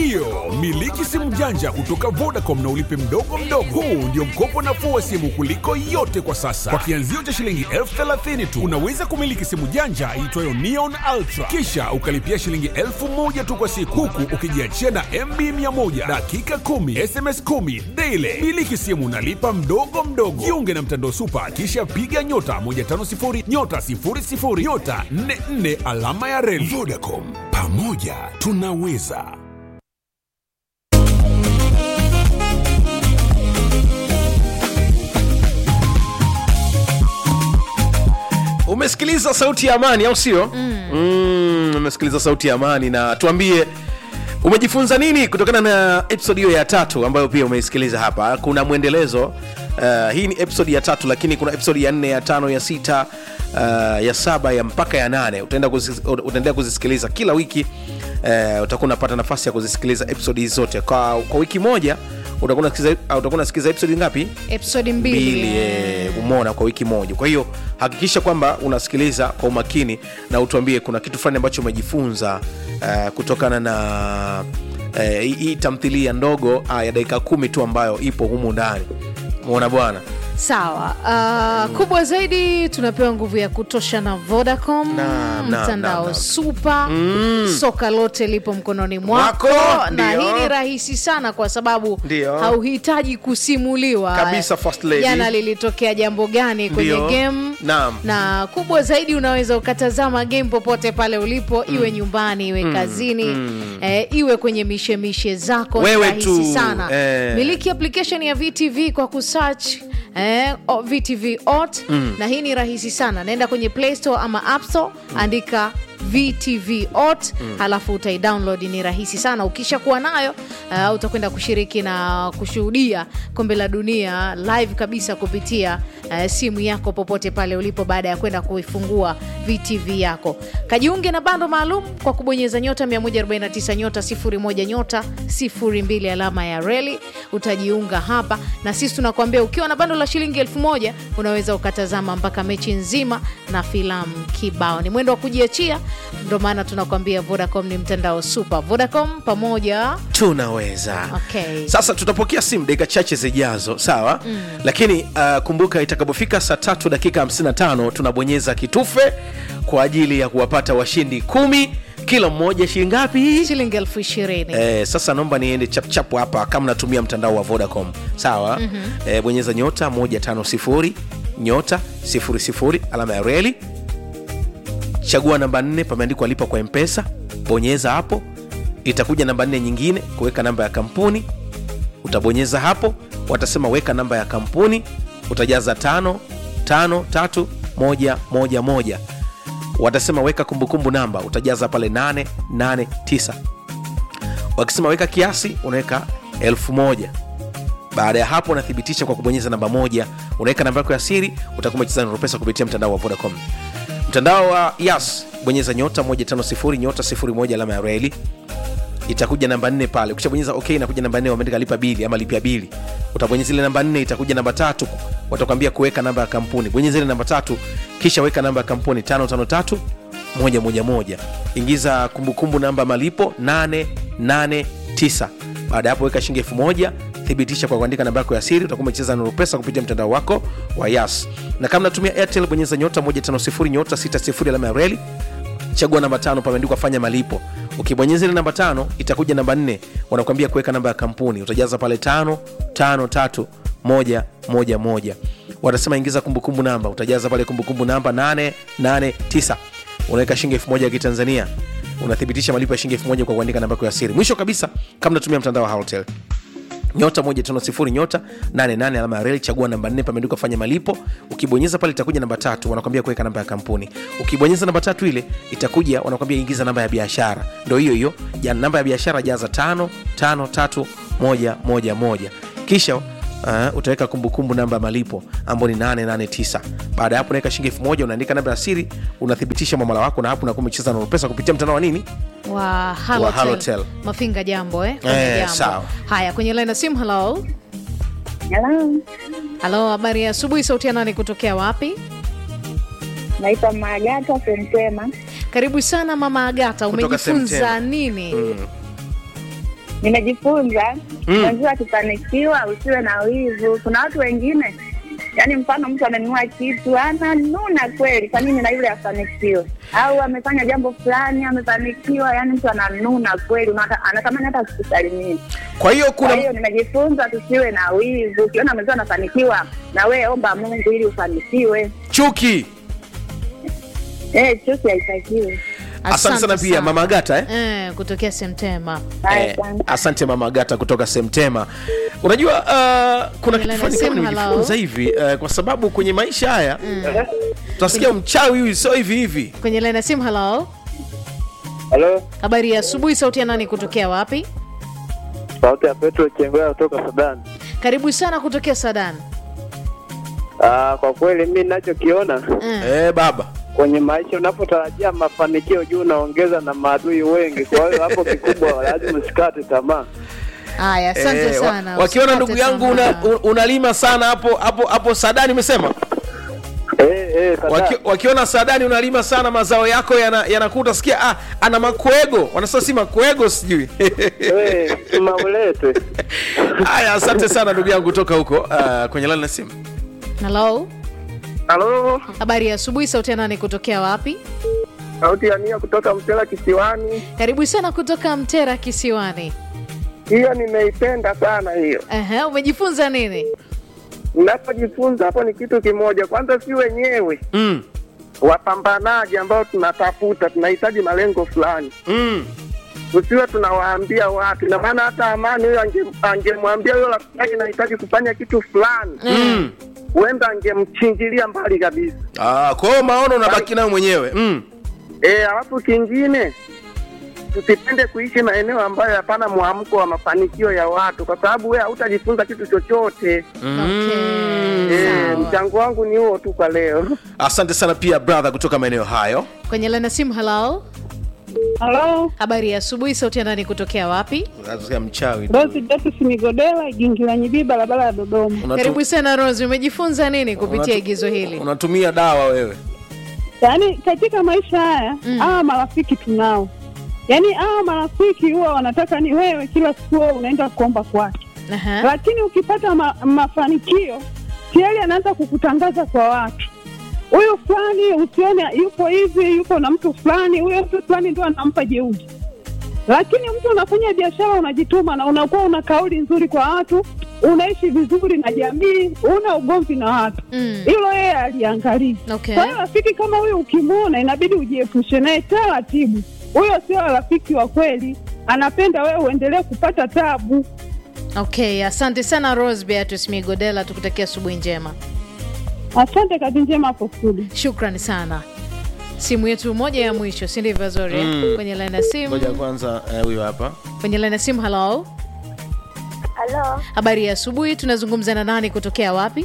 Ndiyo, miliki simu janja kutoka Vodacom na ulipe mdogo mdogo. Huu ndio mkopo nafuu wa simu kuliko yote kwa sasa. Kwa kianzio cha shilingi elfu thelathini tu unaweza kumiliki simu janja iitwayo Neon Ultra, kisha ukalipia shilingi elfu moja tu kwa siku, huku ukijiachia na MB 100 dakika 10 SMS 10 daily. Miliki simu nalipa mdogo mdogo. Jiunge na mtandao Super, kisha piga nyota 150 nyota 00 nyota 44 alama ya reli. Vodacom, pamoja tunaweza. umesikiliza sauti ya amani au sio mm. umesikiliza sauti ya amani na tuambie umejifunza nini kutokana na episode hiyo ya tatu ambayo pia umeisikiliza hapa kuna mwendelezo uh, hii ni episode ya tatu lakini kuna episode ya nne ya tano ya sita uh, ya saba ya mpaka ya nane utaenda kuzi- utaendelea kuzisikiliza kila wiki uh, utakuwa unapata nafasi ya kuzisikiliza episode hizi zote kwa, kwa wiki moja utakuwa unasikiza- uh, utakuwa unasikiliza episode ngapi episodi mbili, mbili eh. eh, umeona kwa wiki moja kwa hiyo hakikisha kwamba unasikiliza kwa umakini na utuambie kuna kitu fulani ambacho umejifunza uh, kutokana na eh, hii hii tamthilia ndogo uh, ya dakika kumi tu ambayo ipo humu ndani umeona bwana sawa uh, kubwa zaidi tunapewa nguvu ya kutosha na vodacom Na, na, mtandao na, na. supa soka lote lipo mkononi mwako Mwako, na ndio. hii ni rahisi sana kwa sababu Ndio. hauhitaji kusimuliwa Kabisa, first lady. jana lilitokea jambo gani kwenye Ndio. game Naam. na kubwa zaidi unaweza ukatazama game popote pale ulipo iwe nyumbani iwe kazini eh, iwe kwenye mishemishe zako ni Wewe rahisi tu, sana eh. miliki application ya vtv kwa kusearch eh, o- vtv ot na hii ni rahisi sana naenda kwenye play store ama app store andika vtv ot halafu utaidownload ni rahisi sana ukisha kuwa nayo uh, utakwenda kushiriki na kushuhudia kombe la dunia live kabisa kupitia uh, simu yako popote pale ulipo baada ya kwenda kuifungua vtv yako kajiunge na bando maalum kwa kubonyeza nyota 149 nyota 01 nyota 02 alama ya reli utajiunga hapa na sisi tunakuambia ukiwa na bando la shilingi elfu moja unaweza ukatazama mpaka mechi nzima na filamu kibao ni mwendo wa kujiachia ndo maana tunakuambia vodacom ni mtandao super vodacom pamoja tunaweza Okay. sasa tutapokea simu dakika chache zijazo sawa mm. lakini uh, kumbuka itakapofika saa tatu dakika 55 tunabonyeza kitufe kwa ajili ya kuwapata washindi kumi kila mmoja shilingi ngapi shilingi elfu ishirini Eh, sasa naomba niende chapchap hapa kama natumia mtandao wa vodacom sawa mm-hmm. eh, bonyeza nyota 150 nyota 00 alama ya reli chagua namba 4 pameandikwa lipa kwa mpesa bonyeza hapo itakuja namba 4 nyingine kuweka namba ya kampuni utabonyeza hapo watasema weka namba ya kampuni utajaza tano tano tatu moja moja moja watasema weka kumbukumbu namba utajaza pale 889 wakisema weka kiasi unaweka elfu moja baada ya hapo unathibitisha kwa kubonyeza namba moja unaweka namba yako ya siri utakuwa umecheza na pesa kupitia mtandao wa vodacom mtandao wa yas bonyeza nyota 150 nyota 01 alama ya reli itakuja namba nne pale ukishabonyeza ok inakuja namba nne wameandika lipa bili ama lipia bili utabonyeza ile namba nne itakuja namba tatu watakwambia kuweka namba ya kampuni bonyeza ile namba tatu kisha weka namba ya kampuni tano tano tatu moja moja moja ingiza kumbukumbu namba ya malipo 889 baada ya hapo weka shilingi elfu moja thibitisha kwa kuandika namba yako ya siri utakuwa umecheza nuru pesa kupitia mtandao wako wa yas na kama natumia airtel bonyeza nyota 150 nyota 60 alama ya reli chagua namba tano pameandikwa fanya malipo ukibonyeza ile namba tano itakuja namba nne wanakuambia kuweka namba ya kampuni utajaza pale tano tano tatu moja moja moja watasema ingiza kumbukumbu namba utajaza pale kumbukumbu namba 889 unaweka shilingi elfu moja ya kitanzania unathibitisha malipo ya shilingi elfu moja kwa kuandika namba yako ya siri mwisho kabisa kama natumia mtandao wa Halotel nyota 150 nyota 88 alama ya reli chagua namba 4 pameandikwa fanya malipo ukibonyeza pale itakuja namba tatu wanakwambia kuweka namba ya kampuni ukibonyeza namba tatu ile itakuja wanakwambia ingiza namba ya biashara ndo hiyo hiyo ja namba ya biashara jaza tano tano tatu moja moja moja kisha uh, utaweka kumbukumbu namba ya malipo ambao ni 889 baada ya hapo unaweka shilingi elfu moja unaandika namba ya siri unathibitisha mwamala wako na hapo unakuwa umecheza na pesa kupitia mtandao wa nini wa Halotel. Halotel. mafinga jambo eh? Kwenye Eh, jambo. sawa. haya kwenye line ya simu halo Hello, halo habari ya asubuhi sauti ya nani kutokea wapi naitwa Magata Semtema. karibu sana mama agata Kutoka umejifunza Semtema. nini mm. nimejifunza Mm. mwenzio akifanikiwa usiwe na wivu. Kuna watu wengine yaani, mfano mtu amenunua kitu ananuna kweli, kwa nini na yule afanikiwe? Au amefanya jambo fulani amefanikiwa, yaani mtu ananuna kweli, unata- anatamani hata asikusalimie. kwa hiyo Kwa kuna hiyo nimejifunza tusiwe na wivu. Ukiona mwenzio anafanikiwa, na wewe omba Mungu ili ufanikiwe. chuki Eh, chuki haitakiwi. asante sana pia mama agata eh? eh, kutokea semtema Haya, Eh, asante. asante mama agata kutoka semtema unajua uh, kuna kitu Milena fulani kama Sim, nimejifunza hello. hivi uh, kwa sababu kwenye maisha haya tutasikia mchawi huyu sio hivi hivi kwenye laina simu halo Halo, habari ya asubuhi sauti ya nani kutokea wapi sauti ya Petro Chengwea kutoka Sudan. karibu sana kutokea sadan Ah, kwa kweli mi ninachokiona eh. eh, baba kwenye maisha, unapotarajia mafanikio juu unaongeza na maadui wengi. Kwa hiyo hapo kikubwa lazima usikate tamaa. haya asante Eh, wa- sana wakiona Usikate ndugu yangu una, tamaa. un- unalima sana hapo hapo hapo sadani umesema Eh, eh, sasa Waki, wakiona sadani unalima sana mazao yako yanakuta yana utasikia ah, ana makwego wanasema si makwego sijui eh, maulete. haya asante sana ndugu yangu kutoka huko uh, kwenye lani na simu halo Halo, habari ya asubuhi sauti ya nani kutokea wapi sauti ya Nia kutoka Mtela Kisiwani. karibu sana kutoka mtera kisiwani Hiyo nimeipenda sana hiyo. Ehe, umejifunza nini Ninapojifunza hapo ni kitu kimoja, kwanza si wenyewe mm, wapambanaji ambao tunatafuta, tunahitaji malengo fulani, mm. usiwe tunawaambia watu. Ina maana hata Amani huyo ange- angemwambia huyo rafiki yake nahitaji kufanya kitu fulani, Mm. huenda angemchinjilia mbali kabisa. Ah, kwa hiyo maono unabaki nayo mwenyewe mm. Eh, alafu kingine tusipende kuishi maeneo ambayo hapana mwamko wa mafanikio ya watu, kwa sababu wewe hautajifunza kitu chochote. okay. Eh, sawa. mchango wangu ni huo tu kwa leo. asante sana pia brother kutoka maeneo hayo kwenye laina simu halo Halo, habari ya asubuhi sauti ya nani kutokea wapi Unasikia mchawi tu. Rosi Datus Migodela, Gingira Nyibii, barabara ya Dodoma. Unatu- karibu sana rose umejifunza nini kupitia unatu- igizo hili unatumia dawa wewe Yaani katika maisha haya Mm. hawa marafiki tunao, yaani hawa marafiki huwa wanataka ni wewe kila siku wewe unaenda kuomba kwake, Aha. lakini ukipata ma, mafanikio tayari anaanza kukutangaza kwa watu huyu fulani, usione yuko hivi, yuko na mtu fulani, huyo mtu fulani ndio anampa jeuri. Lakini mtu unafanya biashara, unajituma na unakuwa una kauli nzuri kwa watu, unaishi vizuri na jamii, una ugomvi na watu, Mm. hilo yeye aliangalia. Okay. Kwa hiyo rafiki kama huyo ukimwona, inabidi ujiepushe naye taratibu. Huyo sio rafiki wa kweli, anapenda wewe uendelee kupata tabu. okay asante sana rose beatus migodela tukutakia asubuhi njema Asante, kazi njema hapo studio. shukrani sana simu yetu moja ya mwisho si ndivyo zori Mm. kwenye laina simu ngoja kwanza eh, huyo hapa kwenye laina simu halo Halo, habari ya asubuhi tunazungumza na nani kutokea wapi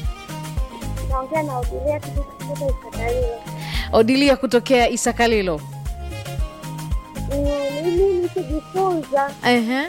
naongea na Udilia kutoka Isakalilo. odilia kutokea isakalilo Mm, Mimi nikijifunza Ehe.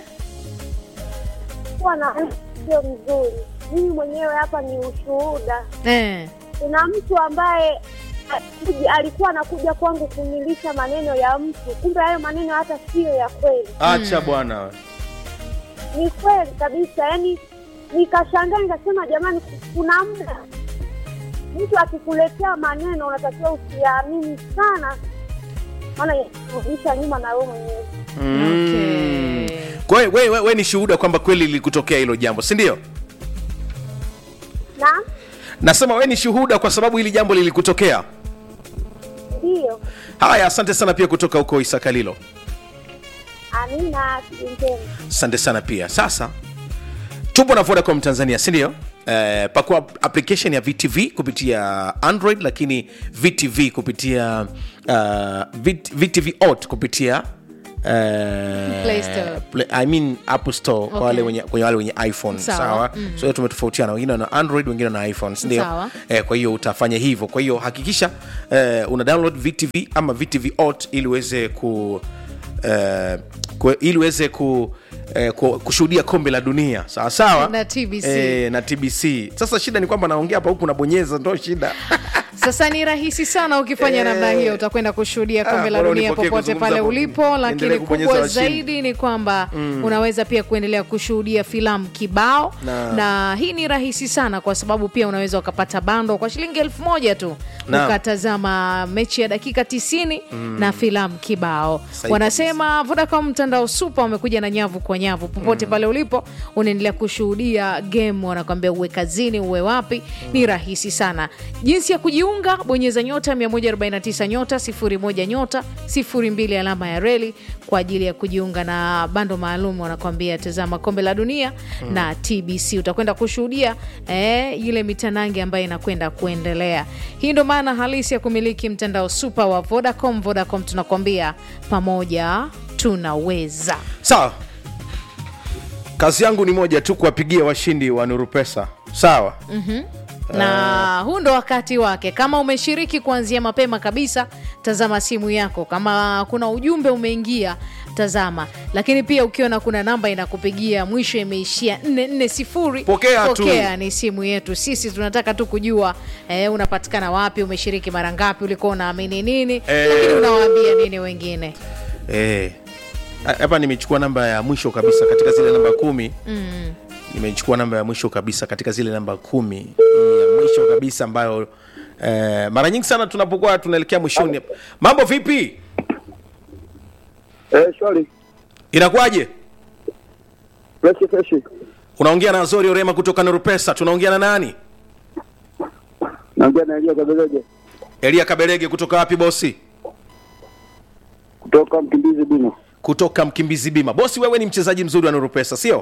kuwa na mtu sio mzuri. Mimi mwenyewe hapa ni ushuhuda. Eh. Kuna mtu ambaye alikuja- alikuwa anakuja kwangu kunilisha maneno ya mtu, kumbe hayo maneno hata siyo ya kweli. acha bwana we. Ni kweli kabisa, yani nikashangaa, nikasema jamani, kuna muda mtu akikuletea maneno unatakiwa usiyaamini sana, maana yakurudisha nyuma na wewe mwenyewe. Okay. kwa hiyo we, we, we ni shuhuda kwamba kweli lilikutokea hilo jambo si ndio Na nasema we ni shuhuda kwa sababu hili jambo lilikutokea ndiyo, haya asante sana pia kutoka huko isakalilo amina, siku njema. asante sana pia sasa tupo na vodacom tanzania sindio Eh, pakua application ya vtv kupitia android lakini vtv kupitia uh, VT, vtv ot kupitia eh, Play Store. Play, I mean Apple Store kwa Okay. wale wenye, kwenye wale wenye iphone Sawa. sawa, Mm. so hiyo tumetofautiana wengine na android wengine na iphone sindio Sawa. eh, kwa hiyo utafanya hivyo kwa hiyo hakikisha eh, una download vtv ama vtv ot ili uweze ku eh, ku- ili uweze ku Eh, ku- kushuhudia kombe la dunia sawa sawa Na TBC. eh, na tbc sasa shida ni kwamba naongea hapa huku nabonyeza ndo shida sasa ni rahisi sana ukifanya namna hiyo utakwenda kushuhudia kombe Ah, la bora dunia unipokee popote kuzungumza pale hapo. ulipo Niendelee lakini kubonyeza kubwa washindi. zaidi ni kwamba unaweza pia kuendelea kushuhudia filamu kibao Na- na hii ni rahisi sana kwa sababu pia unaweza ukapata bando kwa shilingi elfu moja tu Naam. ukatazama mechi ya dakika 90 na filamu kibao Sahihi wanasema vodacom mtandao supa wamekuja na nyavu kwa nyavu popote pale ulipo unaendelea kushuhudia game wanakwambia uwe kazini uwe wapi ni rahisi sana jinsi ya kujiunga bonyeza nyota 149 nyota 01 nyota 02 alama ya reli kwa ajili ya kujiunga na bando maalum wanakwambia tazama kombe la dunia na tbc utakwenda kushuhudia eh, ile mitanange ambayo inakwenda kuendelea hii ndo maana halisi ya kumiliki mtandao supa wa vodacom vodacom tunakwambia pamoja tunaweza sawa kazi yangu ni moja tu kuwapigia washindi wa nuru pesa sawa na huu ndo wakati wake kama umeshiriki kuanzia mapema kabisa tazama simu yako kama kuna ujumbe umeingia tazama lakini pia ukiona kuna namba inakupigia mwisho imeishia 440 Pokea tu. pokea ni simu yetu sisi tunataka tu kujua eh, unapatikana wapi umeshiriki mara ngapi ulikuwa unaamini nini Eh. lakini unawaambia nini wengine Eh. hapa nimechukua namba ya mwisho kabisa katika zile namba kumi mm. nimechukua namba ya mwisho kabisa katika zile namba kumi Hii ya mwisho kabisa ambayo eh, mara nyingi sana tunapokuwa tunaelekea mwishoni mambo vipi Eh, shwari. inakuwaje Freshi freshi. unaongea na zori orema kutoka nurupesa tunaongea na nani Naongea na Elia Kabeleje elia kabelege kutoka wapi bosi kutoka Mkimbizi Bima. kutoka mkimbizi bima bosi wewe ni mchezaji mzuri wa nurupesa sio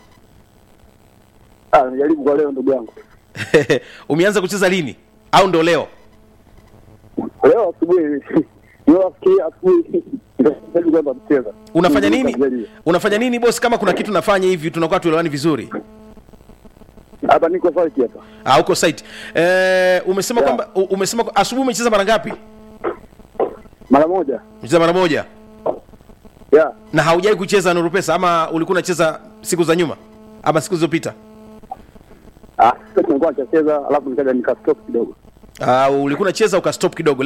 Ah, najaribu kwa leo ndugu yangu. umeanza kucheza lini au ndo leo Leo asubuhi leo asubuhi asubuhi ndio kwamba mcheza. unafanya nini Najaribu. unafanya nini bosi kama kuna kitu nafanya hivi tunakuwa tuelewani vizuri Hapa niko site hapa. ah, uko site eh, umesema Yeah. kwamba u- umesema kwa- asubuhi umecheza mara ngapi Mara moja. umecheza mara moja Yeah. na haujai kucheza nuru pesa ama ulikuwa unacheza siku za nyuma ama siku zilizopita Ah, sasa nilikuwa nacheza alafu nikaja nikastop kidogo. uh, ulikuwa unacheza ukastop kidogo